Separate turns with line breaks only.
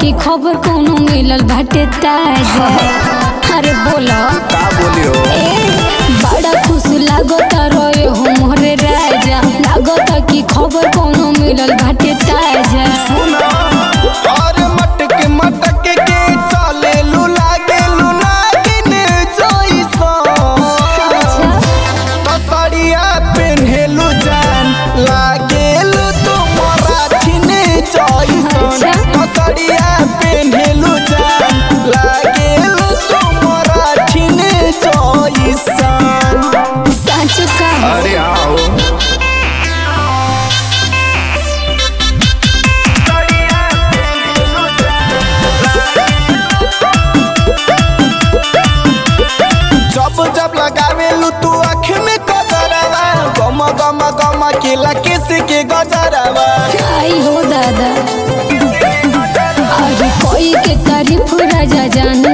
कि खबर कोनो मिलल बाटे ताजा अरे बोलो
का बोलियो
ए बड़ा खुश लागत रहे हो मोरे राजा लागत कि खबर कोनो मिलल बाटे ताजा
सुना और मटक मटक के चले लू लागे लू नागिन जइसन
अच्छा
तसरिया पेन्हेलु जान लागेलु तुमरा छिने जइसन
अच्छा।
तसरिया पेन्हेलु जान लागेलु तुमरा छिने जइसन
सच का
अरे आओ जब जब लगावेलू तू आँख में गजरवा गम गम गम केला किस के गजरवा
आई हो दादा अरे कोई के तारीफ राजा जान